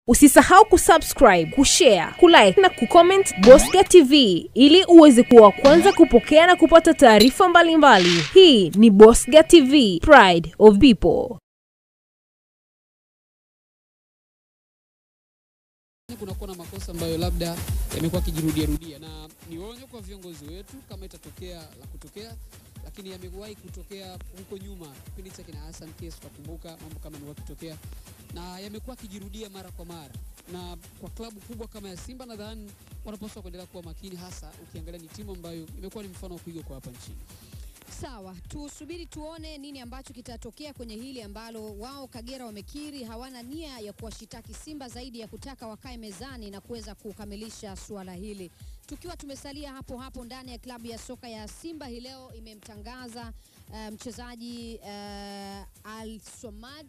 Usisahau kusubscribe, kushare, kulike na kucomment Bosca TV ili uweze kuwa wa kwanza kupokea na kupata taarifa mbalimbali. Hii ni Bosca TV, Pride of People. kunakuwa na makosa ambayo labda yamekuwa yakijirudia rudia, na ni onyo kwa viongozi wetu kama itatokea la kutokea, lakini yamewahi kutokea huko nyuma, kipindi cha kina Hassan Case, tutakumbuka mambo kama ni wakitokea, na yamekuwa yakijirudia mara kwa mara, na kwa klabu kubwa kama ya Simba nadhani wanapaswa kuendelea kuwa makini, hasa ukiangalia ni timu ambayo imekuwa ni mfano wa kuigwa kwa hapa nchini. Sawa, tusubiri tuone nini ambacho kitatokea kwenye hili ambalo wao Kagera wamekiri hawana nia ya kuwashitaki Simba zaidi ya kutaka wakae mezani na kuweza kukamilisha suala hili. Tukiwa tumesalia hapo hapo ndani ya klabu ya soka ya Simba hii leo imemtangaza uh, mchezaji uh, Al Somad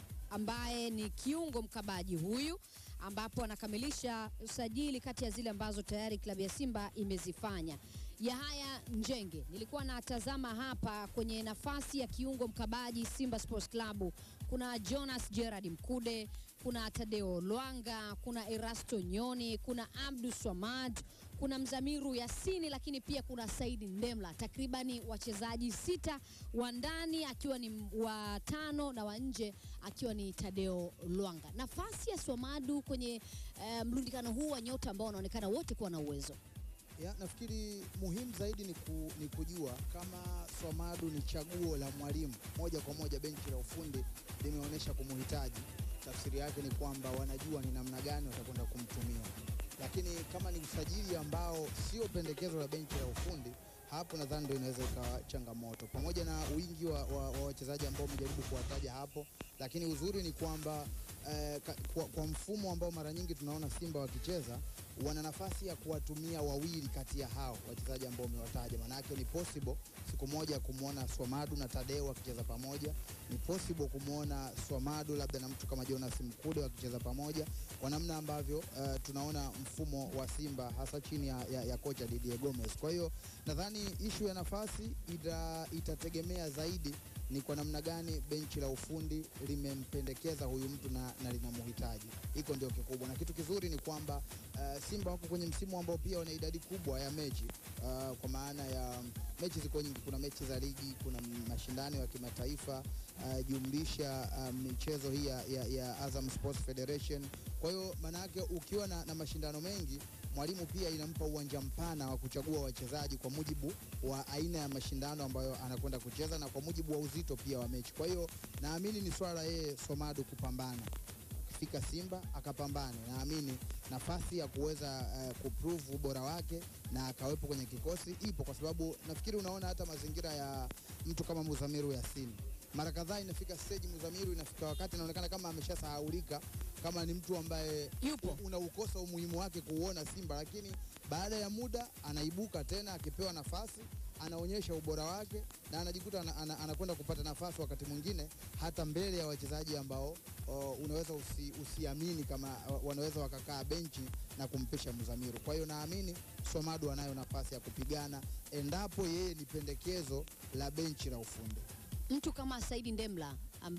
ambaye ni kiungo mkabaji huyu ambapo anakamilisha usajili kati ya zile ambazo tayari klabu ya Simba imezifanya. Yahaya Njenge nilikuwa natazama hapa kwenye nafasi ya kiungo mkabaji Simba Sports Club. Kuna Jonas Gerard Mkude, kuna Tadeo Lwanga, kuna Erasto Nyoni, kuna Abdu Swamad, kuna Mzamiru Yasini, lakini pia kuna Saidi Ndemla, takribani wachezaji sita wa ndani akiwa ni wa tano na wa nje akiwa ni Tadeo Lwanga. Nafasi ya Swamadu kwenye uh, mrundikano huu wa nyota ambao wanaonekana wote kuwa na uwezo Ya, nafikiri muhimu zaidi ni, ku, ni kujua kama Swamadu ni chaguo la mwalimu moja kwa moja. Benchi la ufundi limeonyesha kumuhitaji. Tafsiri yake ni kwamba wanajua ni namna gani watakwenda kumtumia, lakini kama ni usajili ambao sio pendekezo la benchi la ufundi, hapo nadhani ndio inaweza ikawa changamoto, pamoja na wingi wa, wa, wa wachezaji ambao umejaribu kuwataja hapo, lakini uzuri ni kwamba eh, ka- kwa, kwa mfumo ambao mara nyingi tunaona Simba wakicheza wana nafasi ya kuwatumia wawili kati ya hao wachezaji ambao umewataja. Maanake ni possible siku moja kumwona Swamadu na Tadeo wakicheza pamoja, ni possible kumwona Swamadu labda na mtu kama Jonas Mkude wakicheza pamoja, kwa namna ambavyo uh, tunaona mfumo wa Simba hasa chini ya, ya, ya kocha Didier Gomez. Kwa hiyo nadhani ishu ya nafasi ita, itategemea zaidi ni kwa namna gani benchi la ufundi limempendekeza huyu mtu na, na linamhitaji. Hiko ndio kikubwa, na kitu kizuri ni kwamba uh, Simba wako kwenye msimu ambao pia wana idadi kubwa ya mechi uh, kwa maana ya mechi ziko nyingi. Kuna mechi za ligi, kuna mashindano ya kimataifa uh, jumlisha uh, michezo hii ya, ya, ya Azam Sports Federation. Kwa hiyo maana yake ukiwa na, na mashindano mengi mwalimu pia inampa uwanja mpana wa kuchagua wachezaji kwa mujibu wa aina ya mashindano ambayo anakwenda kucheza na kwa mujibu wa uzito pia wa mechi. Kwa hiyo naamini ni swala la yeye Somadu kupambana akifika Simba akapambane, naamini nafasi ya kuweza uh, kuprove ubora wake na akawepo kwenye kikosi ipo, kwa sababu nafikiri unaona hata mazingira ya mtu kama Muzamiru Yasini mara kadhaa inafika stage Muzamiru, inafika wakati inaonekana kama ameshasahaulika kama ni mtu ambaye Yupo. unaukosa umuhimu wake kuuona Simba, lakini baada ya muda anaibuka tena, akipewa nafasi anaonyesha ubora wake na anajikuta ana, ana, anakwenda kupata nafasi wakati mwingine hata mbele ya wachezaji ambao o, unaweza usi, usiamini kama o, wanaweza wakakaa benchi na kumpisha Mzamiru. Kwa hiyo naamini Somadu anayo nafasi ya kupigana endapo yeye ni pendekezo la benchi la ufundi. mtu kama Saidi Ndemla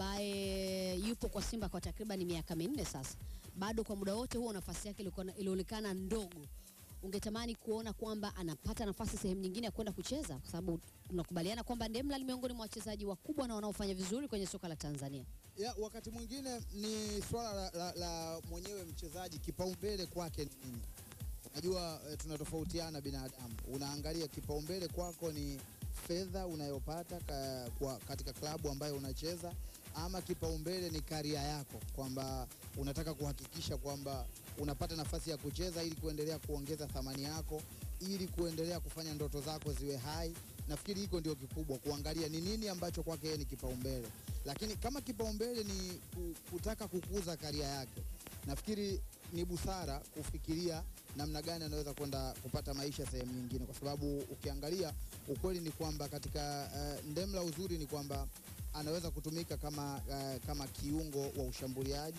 ambaye yupo kwa Simba kwa takriban miaka minne sasa, bado kwa muda wote huo nafasi yake ilikuwa- ilionekana ndogo. Ungetamani kuona kwamba anapata nafasi sehemu nyingine ya kwenda kucheza, kwa sababu tunakubaliana kwamba Ndemla ni miongoni mwa wachezaji wakubwa na wanaofanya vizuri kwenye soka la Tanzania. ya wakati mwingine ni swala la, la, la mwenyewe mchezaji kipaumbele kwake ni nini. Unajua eh, tunatofautiana binadamu, unaangalia kipaumbele kwako ni fedha unayopata ka, kwa, katika klabu ambayo unacheza ama kipaumbele ni karia yako, kwamba unataka kuhakikisha kwamba unapata nafasi ya kucheza ili kuendelea kuongeza thamani yako, ili kuendelea kufanya ndoto zako ziwe hai. Nafikiri hiko ndio kikubwa, kuangalia ni nini ambacho kwake yeye ni kipaumbele lakini kama kipaumbele ni ku- kutaka kukuza karia yake, nafikiri ni busara kufikiria namna gani anaweza kwenda kupata maisha sehemu nyingine, kwa sababu ukiangalia ukweli ni kwamba katika uh, Ndemla uzuri ni kwamba anaweza kutumika kama, uh, kama kiungo wa ushambuliaji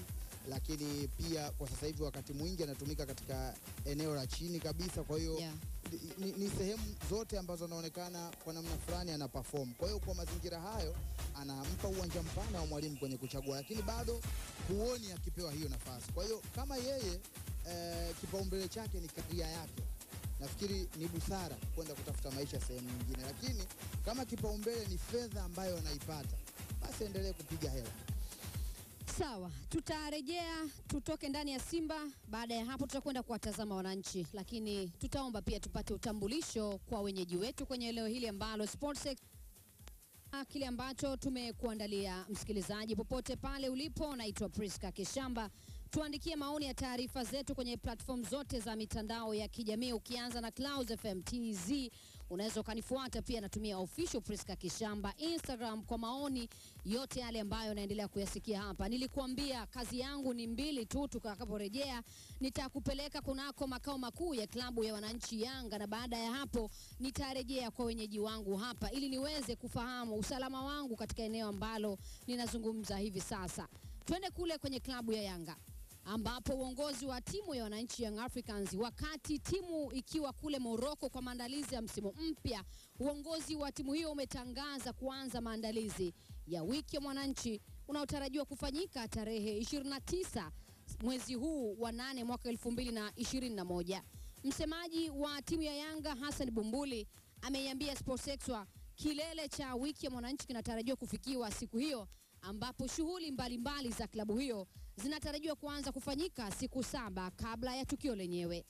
lakini pia kwa sasa hivi wakati mwingi anatumika katika eneo la chini kabisa, kwa hiyo Yeah. ni, ni sehemu zote ambazo anaonekana kwa namna fulani ana perform. Kwa hiyo kwa mazingira hayo anampa uwanja mpana wa mwalimu kwenye kuchagua, lakini bado huoni akipewa hiyo nafasi. Kwa hiyo kama yeye eh, kipaumbele chake ni karia yake, nafikiri ni busara kwenda kutafuta maisha sehemu nyingine, lakini kama kipaumbele ni fedha ambayo anaipata, basi endelee kupiga hela. Sawa, tutarejea tutoke ndani ya Simba. Baada ya hapo, tutakwenda kuwatazama wananchi, lakini tutaomba pia tupate utambulisho kwa wenyeji wetu kwenye eneo hili ambalo Sportsex Ah, kile ambacho tumekuandalia msikilizaji, popote pale ulipo. Naitwa Priska Kishamba. Tuandikie maoni ya taarifa zetu kwenye platform zote za mitandao ya kijamii, ukianza na Clouds FM TZ. Unaweza ukanifuata pia, natumia official Priska Kishamba Instagram kwa maoni yote yale ambayo naendelea kuyasikia hapa. Nilikuambia kazi yangu ni mbili tu, tutakaporejea nitakupeleka kunako makao makuu ya klabu ya wananchi Yanga, na baada ya hapo nitarejea kwa wenyeji wangu hapa ili niweze kufahamu usalama wangu katika eneo ambalo ninazungumza hivi sasa. Twende kule kwenye klabu ya Yanga ambapo uongozi wa timu ya wananchi Young Africans, wakati timu ikiwa kule Morocco kwa maandalizi ya msimu mpya, uongozi wa timu hiyo umetangaza kuanza maandalizi ya wiki ya mwananchi unaotarajiwa kufanyika tarehe 29 mwezi huu wa nane mwaka 2021. Msemaji wa timu ya Yanga Hassan Bumbuli ameiambia Sportsextra kilele cha wiki ya mwananchi kinatarajiwa kufikiwa siku hiyo ambapo shughuli mbalimbali za klabu hiyo zinatarajiwa kuanza kufanyika siku saba kabla ya tukio lenyewe.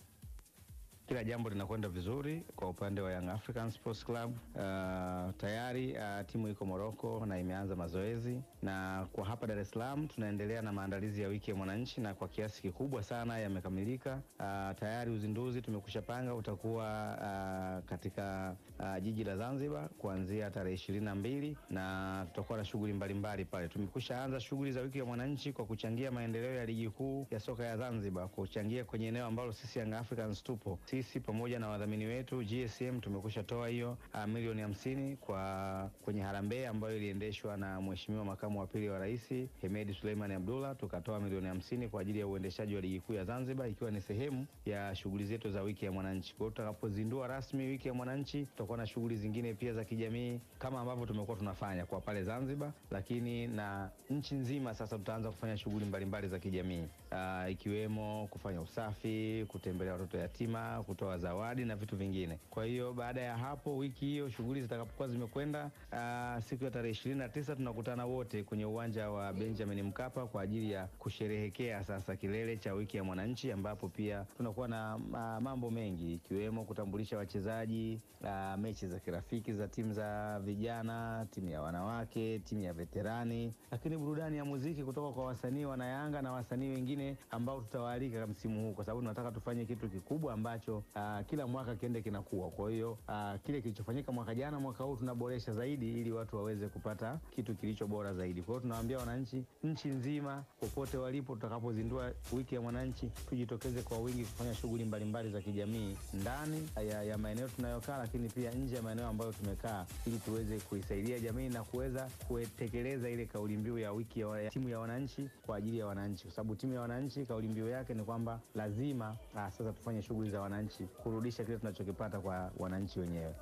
Kila jambo linakwenda vizuri kwa upande wa Young African Sports Club. Uh, tayari uh, timu iko Morocco na imeanza mazoezi, na kwa hapa Dar es Salaam tunaendelea na maandalizi ya wiki ya mwananchi, na kwa kiasi kikubwa sana yamekamilika. Uh, tayari uzinduzi tumekusha panga utakuwa uh, katika uh, jiji la Zanzibar kuanzia tarehe ishirini na mbili na tutakuwa na shughuli mbalimbali pale. Tumekusha anza shughuli za wiki ya mwananchi kwa kuchangia maendeleo ya ligi kuu ya soka ya Zanzibar, kuchangia kwenye eneo ambalo sisi Young Africans tupo sisi pamoja na wadhamini wetu GSM tumekusha toa hiyo uh, milioni hamsini kwa kwenye harambee ambayo iliendeshwa na Mheshimiwa makamu wa pili wa rais Hemedi Suleiman Abdullah, tukatoa milioni hamsini kwa ajili ya uendeshaji wa ligi kuu ya Zanzibar, ikiwa ni sehemu ya shughuli zetu za wiki ya mwananchi. Kwa hiyo tutakapozindua rasmi wiki ya mwananchi, tutakuwa na shughuli zingine pia za kijamii kama ambavyo tumekuwa tunafanya kwa pale Zanzibar, lakini na nchi nzima. Sasa tutaanza kufanya shughuli mbalimbali za kijamii uh, ikiwemo kufanya usafi, kutembelea watoto yatima, kutoa zawadi na vitu vingine. Kwa hiyo baada ya hapo, wiki hiyo shughuli zitakapokuwa zimekwenda, uh, siku ya tarehe ishirini na tisa tunakutana wote kwenye uwanja wa Benjamin Mkapa kwa ajili ya kusherehekea sasa kilele cha wiki ya mwananchi, ambapo pia tunakuwa na uh, mambo mengi ikiwemo kutambulisha wachezaji, uh, mechi za kirafiki za timu za vijana, timu ya wanawake, timu ya veterani, lakini burudani ya muziki kutoka kwa wasanii wanayanga na wasanii wengine ambao tutawaalika msimu huu, kwa sababu tunataka tufanye kitu kikubwa ambacho uh, kila mwaka kiende kinakuwa. Kwa hiyo uh, kile kilichofanyika mwaka jana, mwaka huu tunaboresha zaidi ili watu waweze kupata kitu kilicho bora zaidi. Kwa hiyo tunawaambia wananchi nchi nzima, popote walipo, tutakapozindua wiki ya mwananchi, tujitokeze kwa wingi kufanya shughuli mbalimbali za kijamii ndani ya, ya maeneo tunayokaa, lakini pia nje ya maeneo ambayo tumekaa, ili tuweze kuisaidia jamii na kuweza kutekeleza ile kauli mbiu ya wiki ya, ya timu ya wananchi kwa ajili ya wananchi, kwa sababu timu ya wananchi kauli mbiu yake ni kwamba lazima ah, sasa tufanye shughuli za wananchi kurudisha kile tunachokipata kwa wananchi wenyewe.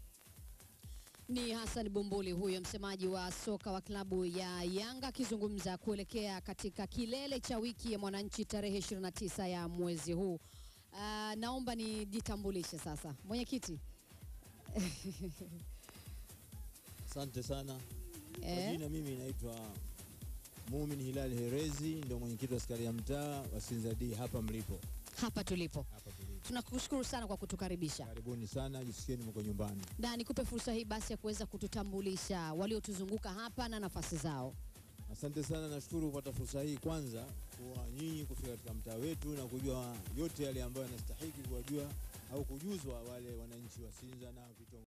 Ni Hassan Bumbuli huyo msemaji wa soka wa klabu ya Yanga akizungumza kuelekea katika kilele cha wiki ya mwananchi tarehe 29 ya mwezi huu. Uh, naomba nijitambulishe sasa, mwenyekiti. Asante sana. Kwa Eh? jina mimi naitwa Mumin Hilal Herezi, ndio mwenyekiti wa askari ya mtaa wa Sinza D hapa mlipo. Hapa tulipo, Hapa tulipo. tunakushukuru sana kwa kutukaribisha Karibuni sana, jisikieni mko nyumbani. na nikupe fursa hii basi ya kuweza kututambulisha waliotuzunguka hapa na nafasi zao. Asante sana, nashukuru kupata fursa hii kwanza kwa nyinyi kufika katika mtaa wetu na kujua yote yale ambayo yanastahiki kuwajua au kujuzwa wale wananchi wa Sinza na vitongoji